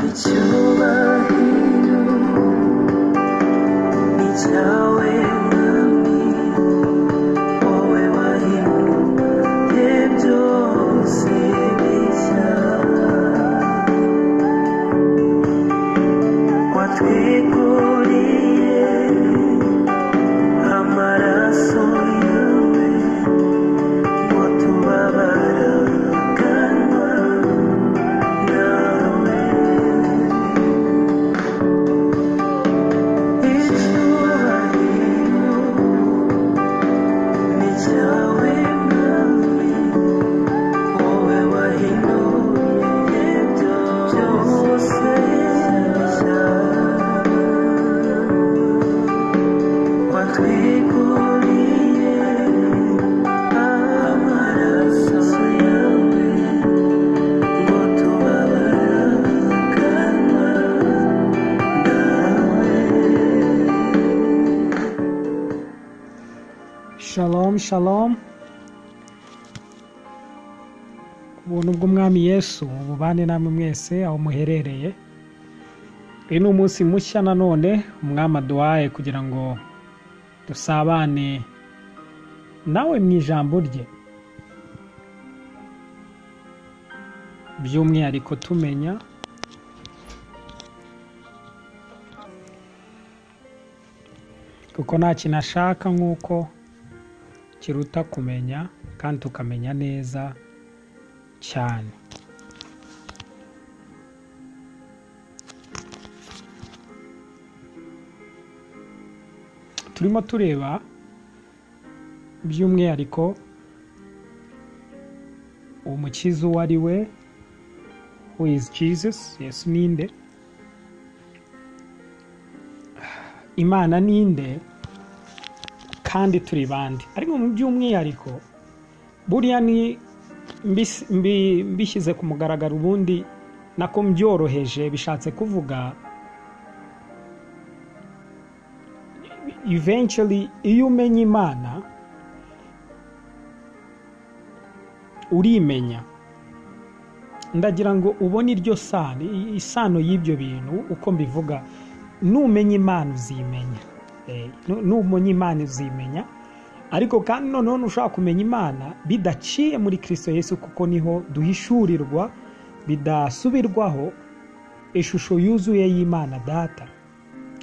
Coba hidup Nichawe nami Wowe wahimu Ibihe byose bishya Watwiguriye Amaraso yawe Ngo tubabara Kanwa nawe Shalom, shalom. Ubuntu bw'Umwami Yesu bubane namwe mwese aho muherereye. Uyu ni umunsi mushya nanone Umwami aduhaye kugira ngo dusabane nawe mu ijambo rye. By'umwihariko tumenya kuko nta kintu ashaka nk'uko kiruta kumenya kandi tukamenya neza cyane turimo tureba by'umwihariko umukiza uwo ari we who is jesus yesu ninde imana ninde kandi turi bande ariko mu by'umwihariko buriya ni mbis- mbi- mbishyize ku mugaragaro ubundi nako mbyoroheje bishatse kuvuga eventually iyo umenya imana urimenya ndagira ngo ubone iryo sano isano y'ibyo bintu uko mbivuga numenya imana uzimenya Eh, nu- numenya imana uzimenya ariko kandi noneho ntushobora kumenya imana bidaciye muri kirisito yesu kuko niho duhishurirwa bidasubirwaho ishusho yuzuye y'imana data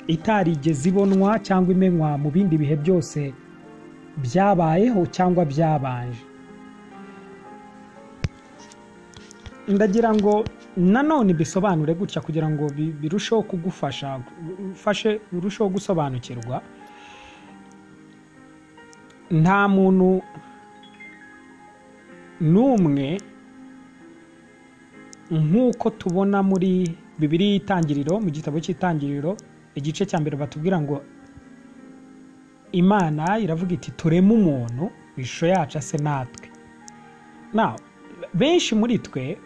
itarigeze ibonwa cyangwa imenywa mu bindi bihe byose byabayeho cyangwa byabanje ndagira ngo nanone bisobanure gutya kugira ngo bi- birusheho kugufasha ufashe urusheho gusobanukirwa nta muntu n'umwe nk'uko tubona muri bibiri y'itangiriro mu gitabo cy'itangiriro igice cya mbere batubwira ngo imana iravuga iti tureme umuntu ishusho yacu ase natwe Now, benshi muri twe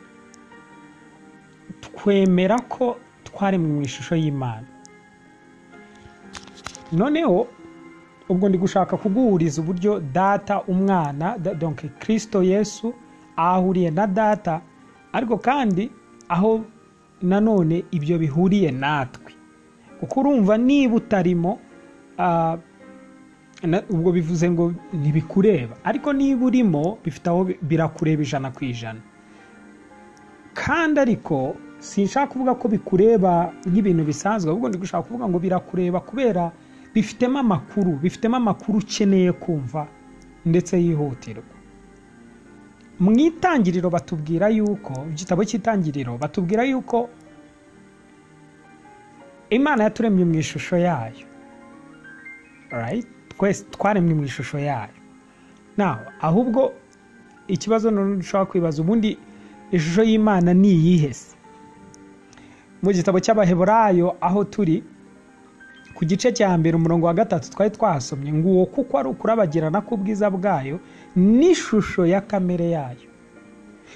twemera ko twaremwe mu ishusho y'imana noneho ubwo ndi gushaka kuguhuriza uburyo data umwana da- donc kirisito yesu ahuriye na data ariko kandi aho nanone ibyo bihuriye natwe kuko urumva niba utarimo ah, na- ubwo bivuze ngo ntibikureba ariko niba urimo bifite aho bi- birakureba ijana ku ijana kandi ariko sinshaka kuvuga ko bikureba nk'ibintu bisanzwe ahubwo ndi gushaka kuvuga ngo birakureba kubera bifitemo amakuru bifitemo amakuru ukeneye kumva ndetse yihutirwa mu itangiriro batubwira yuko igitabo cy'itangiriro batubwira yuko imana yaturemye mu ishusho yayo right? twese twaremwe mu ishusho yayo naho ahubwo ikibazo noneho dushobora kwibaza ubundi ishusho y'imana ni iyihe se mu gitabo cy'abaheburayo aho turi ku gice cya mbere umurongo wa gatatu twari twahasomye ngo uwo kuko ari ukurabagirana k'ubwiza bwayo n'ishusho ya kamere yayo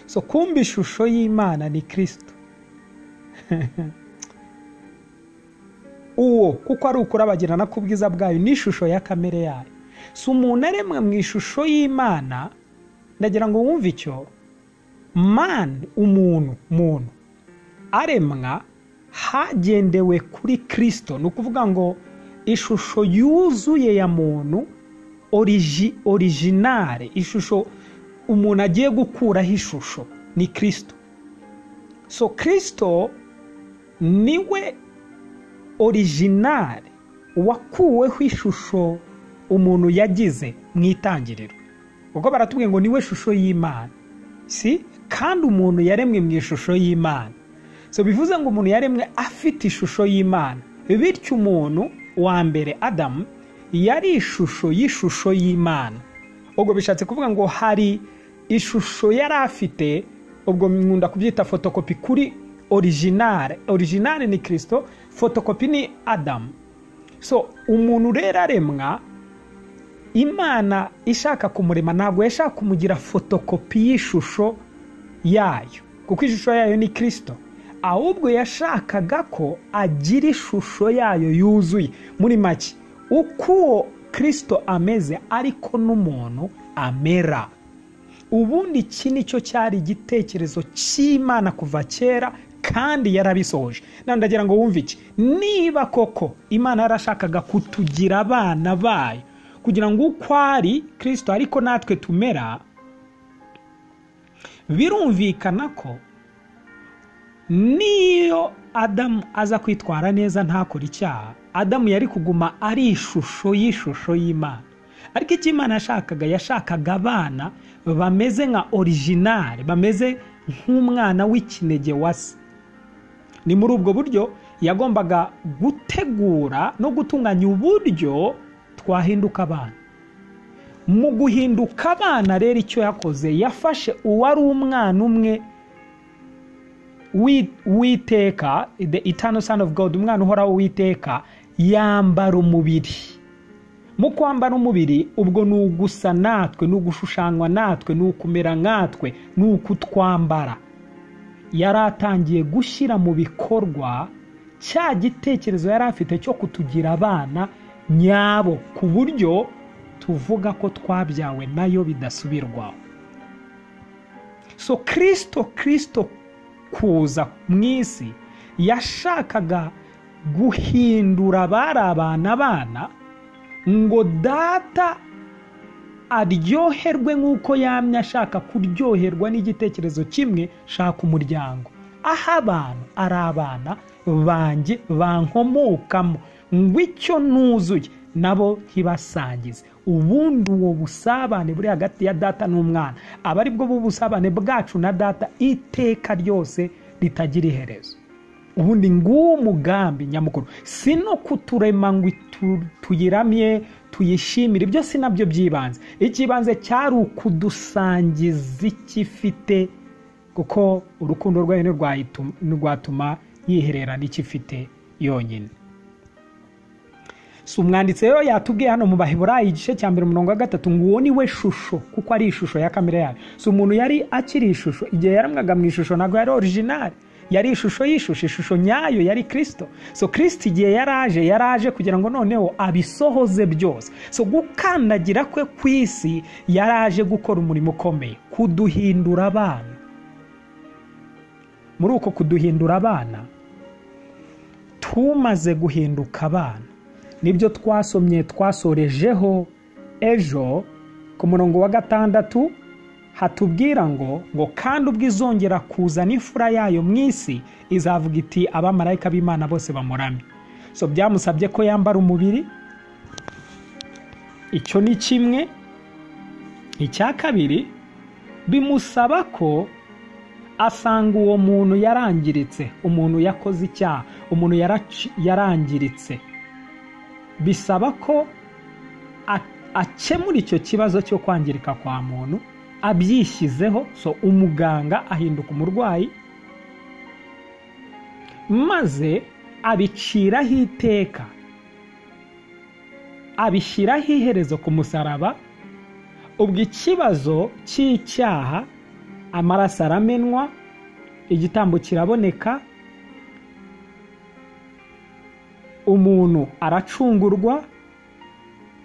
so kumva ishusho y'imana ni kirisito uwo kuko ari ukurabagirana k'ubwiza bwayo n'ishusho ya kamere yayo si umuntu aremwe mu ishusho y'imana ndagira ngo wumve icyo man umuntu muntu aremwa hagendewe kuri kirisito ni ukuvuga ngo ishusho yuzuye ya muntu origi originale ishusho umuntu agiye gukuraho ishusho ni kirisito so kirisito niwe originale wakuweho ishusho umuntu yagize mu itangiriro ubwo baratubwiye ngo niwe shusho y'imana si kandi umuntu yaremwe mu ishusho y'imana so bivuze ngo umuntu yaremwe afite ishusho y'imana bityo umuntu wa mbere adamu yari ishusho y'ishusho y'imana ubwo bishatse kuvuga ngo hari ishusho yari afite ubwo nkunda kubyita fotokopi kuri originale originale ni kirisito fotokopi ni adamu so umuntu rero aremwa imana ishaka kumurema ntabwo yashaka kumugira fotokopi y'ishusho yayo kuko ishusho yayo ni kirisito ahubwo yashakaga ko agira ishusho yayo yuzuye muri make uko uwo kirisito ameze ariko n'umuntu amera ubundi iki nicyo cyari igitekerezo cy'imana kuva kera kandi yarabisohoje ndagira ngo wumve iki niba koko imana yarashakaga kutugira abana bayo kugira ngo uko ari kirisito ariko natwe tumera birumvikana ko niyo adamu aza kwitwara neza ntakore icyaha adamu yari kuguma ari ishusho y'ishusho y'imana ariko icyo imana yashakaga yashakaga abana bameze nka originale bameze nk'umwana w'ikinege wasa ni muri ubwo buryo yagombaga gutegura no gutunganya uburyo twahinduka abana mu guhinduka abana rero icyo yakoze yafashe uwari umwana umwe witeka the eternal son of god umwana uhoraho witeka yambara umubiri mu kwambara umubiri ubwo ni ugusa natwe ni ugushushanywa natwe ni ukumera nkatwe ni ukutwambara yari atangiye gushyira mu bikorwa cya gitekerezo yari afite cyo kutugira abana nyabo ku buryo tuvuga ko twabyawe nayo bidasubirwaho so kirisito kirisito kuza mu isi yashakaga guhindura abari abana bana ngo data aryoherwe nk'uko yamye ashaka kuryoherwa n'igitekerezo kimwe shaka umuryango aho abantu ari abana banjye bankomokamo ngwicyo nuzuye nabo ntibasangize ubundi uwo busabane buri hagati ya data n'umwana aba ari bwo b'ubusabane bwacu na data iteka ryose ritagira iherezo ubundi nguwo mugambi nyamukuru si no kuturema ngo tuyiramye tuyishimire ibyo si nabyo by'ibanze icy'ibanze cyari ukudusangiza ikifite kuko urukundo rwayo ntirwatuma yiherera n'ikifite yonyine si umwanditsi rero yatubwiye hano mu baheburayi igice cya mbere umurongo wa gatatu ngo uwo ni we shusho kuko ari ishusho ya kamere yayo si umuntu yari akiri ishusho igihe yaremwaga mu ishusho ntabwo yari originale yari ishusho y'ishusho ishusho nyayo yari kirisito so kirisito igihe yaraje yaraje kugira ngo noneho abisohoze byose so gukandagira kwe ku isi yaraje gukora umurimo ukomeye kuduhindura abana muri uko kuduhindura abana tumaze guhinduka abana nibyo twasomye twasorejeho ejo ku murongo wa gatandatu hatubwira ngo ngo kandi ubwo izongera kuza n'imfura yayo mu isi izavuga iti abamarayika b'imana bose bamuramye so byamusabye ko yambara umubiri icyo ni kimwe icya kabiri bimusaba ko asanga uwo muntu yarangiritse umuntu yakoze icyaha umuntu yarangiritse bisaba ko akemura icyo kibazo cyo kwangirika kwa muntu abyishyizeho so umuganga ahinduka umurwayi maze abiciraho iteka abishyiraho iherezo ku musaraba ubwo ikibazo cy'icyaha amaraso aramenwa igitambo kiraboneka umuntu aracungurwa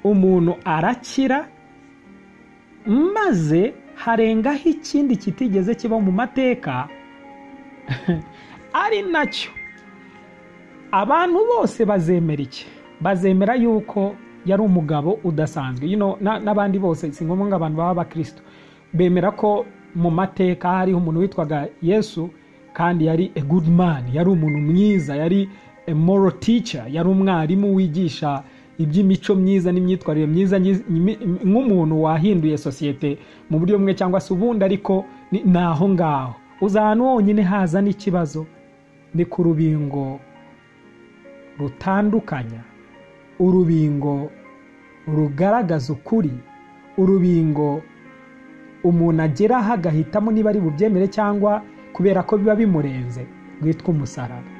umuntu arakira maze harengaho ikindi kitigeze kiba mu mateka ari nacyo abantu bose bazemera iki bazemera yuko yari umugabo udasanzwe You know, na- n'abandi bose si ngombwa ngo abantu baba abakristo bemera ko mu mateka hariho umuntu witwaga yesu kandi yari a good man yari umuntu mwiza yari a moral teacher yari umwarimu wigisha iby'imico myiza n'imyitwarire myiza nyi- nyi- nk'umuntu wahinduye sosiyete mu buryo bumwe cyangwa se ubundi ariko ni ni aho ngaho uza ahantu honyine haza n'ikibazo ni ku rubingo rutandukanya urubingo rugaragaza ukuri urubingo umuntu ageraho agahitamo niba ari bubyemere cyangwa kubera ko biba bimurenze rwitwa umusaraba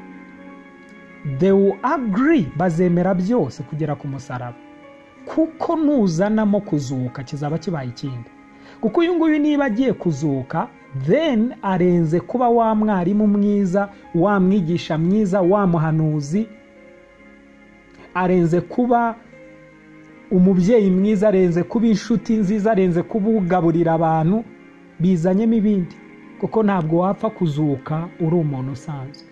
they will agree bazemera byose kugera ku musaraba kuko nuzanamo kuzuka kizaba kibaye ikindi kuko uyu nguyu niba agiye kuzuka then arenze kuba wa mwarimu mwiza wa mwigisha mwiza wa muhanuzi arenze kuba umubyeyi mwiza arenze kuba inshuti nziza arenze kuba ugaburira abantu bizanyemo ibindi kuko ntabwo wapfa kuzuka uri umuntu usanzwe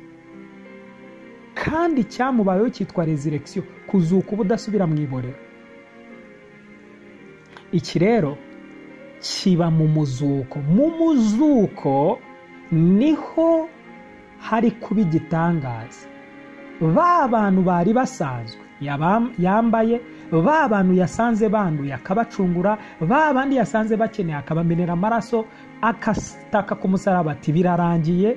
kandi icyamubayeho cyitwa rezirekisiyo kuzuka uba udasubira mu iborero iki rero kiba mu muzuko mu muzuko niho hari kuba igitangaza ba bantu bari basanzwe yaba- yambaye ba bantu yasanze banduye akabacungura ba bandi yasanze bakeneye akabamenera amaraso akataka ku musaraba ati birarangiye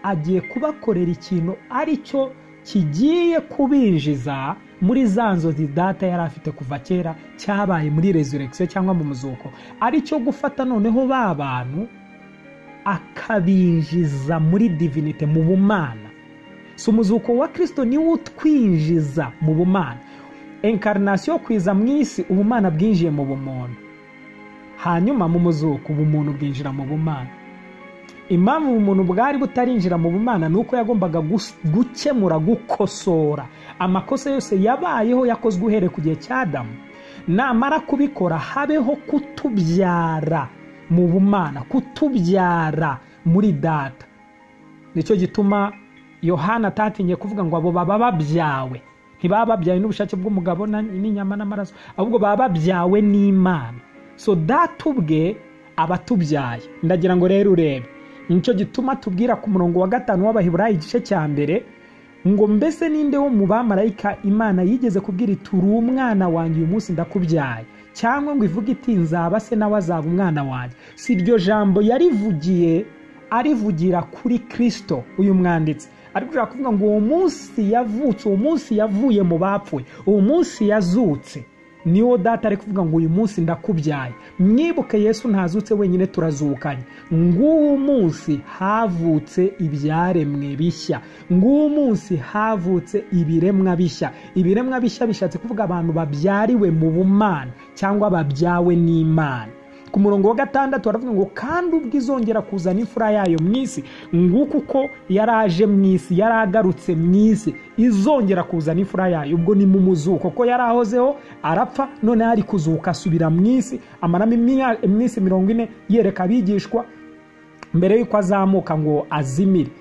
agiye kubakorera ikintu ari cyo kigiye kubinjiza muri za nzozi data yari afite kuva kera cyabaye muri resurrection cyangwa mu muzuko ari cyo gufata noneho ba bantu akabinjiza muri divinite mu bumana si umuzuko wa kirisito niwo utwinjiza mu bumana enkarinasiyo kwiza mu isi ubumana bwinjiye mu bumuntu hanyuma mu muzuko ubumuntu bwinjira mu bumana impamvu umuntu bwari butarinjira mu bumana ni uko yagombaga gus- gukemura gukosora amakosa yose yabayeho yakozwe uhereye ku gihe cya damu namara kubikora habeho kutubyara mu bumana kutubyara muri data nicyo gituma yohana atatinye kuvuga ngo abo baba babyawe ntibaba babyawe n'ubushake bw'umugabo na- n'inyama n'amaraso ahubwo baba babyawe n'imana so data ubwe aba atubyaye ndagira ngo rero urebe nicyo gituma tubwira ku murongo wa gatanu w'abaheburayi igice cya mbere ngo mbese ninde wo mu bamarayika imana yigeze kubwira iti uri umwana wanjye uyu munsi ndakubyaye cyangwa ngo ivuge iti nzaba se nawe azaba umwana wanjye si iryo jambo yarivugiye arivugira kuri kirisito uyu mwanditsi ariko ushobora kuvuga ngo uwo munsi yavutse uwo munsi yavuye mu bapfuye uwo munsi yazutse niwo data ari kuvuga ngo uyu munsi ndakubyaye mwibuke yesu ntazutse wenyine turazukanye ng'uwo munsi havutse ibyaremwe bishya ng'uwo munsi havutse ibiremwa bishya ibiremwa bishya bishatse kuvuga abantu babyariwe mu bumana cyangwa babyawe n'imana ku murongo wa gatandatu baravuga ngo kandi ubwo izongera kuzana imfura yayo mu isi nguko uko yari aje mu isi yari agarutse mu isi izongera kuzana imfura yayo ubwo ni mu muzuko ko yari ahozeho arapfa noneho ari kuzuka asubira mu isi amaramo imya- iminsi mirongo ine yereka abigishwa mbere y'uko azamuka ngo azimire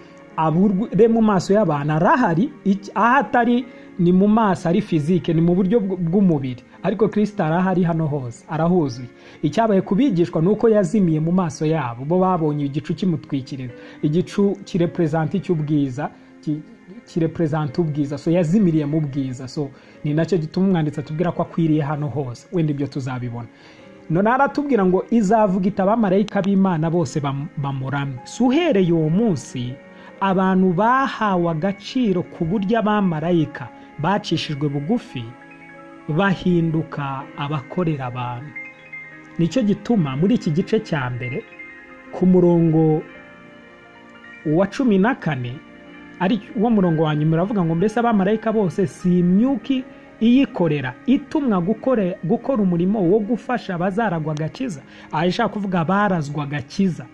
abure mu maso y'abantu arahari iki- aho atari ni mu maso ari fizike ni mu buryo bw- bw'umubiri ariko kirisita arahari hano hose arahuzuye icyabaye kubigishwa ni uko yazimiye mu maso yabo bo babonye igicu kimutwikiriza igicu kireperezanta icy'ubwiza ki- kireperezanta ubwiza so yazimiriye mu bwiza so ni nacyo gituma umwanditsi atubwira ko akwiriye hano hose wenda ibyo tuzabibona none aratubwira ngo izavuga iti abamarayika b'imana bose bam- bamuramye si uhereye uwo munsi abantu bahawe agaciro ku buryo abamarayika bacishijwe bugufi bahinduka abakorera abantu nicyo gituma muri iki gice cya mbere ku murongo wa cumi na kane ari wo murongo wa nyuma uravuga ngo mbese abamarayika bose si imyuki iyikorera itumwa gukore- gukora umurimo wo gufasha abazaragwa agakiza aha ishaka kuvuga barazwa agakiza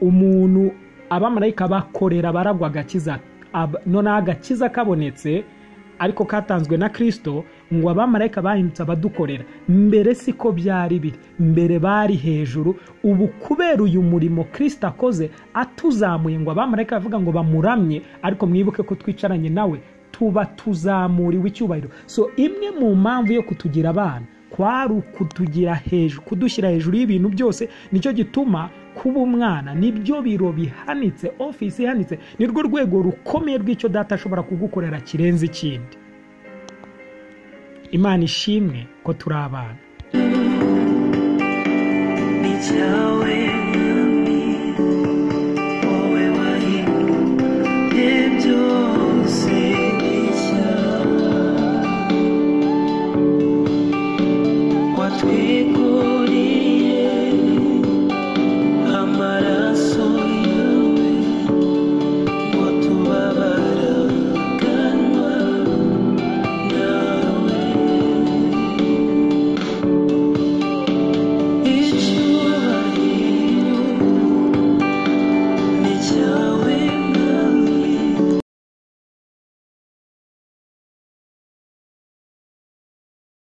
umuntu abamarayika bakorera baragwa agakiza Ab- noneho agakiza kabonetse ariko katanzwe na kirisito ngo abamarayika bahindutse abadukorera mbere siko byari biri mbere bari hejuru ubu kubera uyu murimo kirisito akoze atuzamuye ngo abamarayika bavuga ngo bamuramye ariko mwibuke ko twicaranye nawe tuba tuzamuriwe icyubahiro so imwe mu mpamvu yo kutugira abana kwari ukutugira hejuru kudushyira hejuru y'ibintu byose nicyo gituma kuba umwana nibyo biro bihanitse ofisi ihanitse nirwo rwego rukomeye rw'icyo data ashobora kugukorera kirenze ikindi imana ishimwe ko turi abana ni cyawe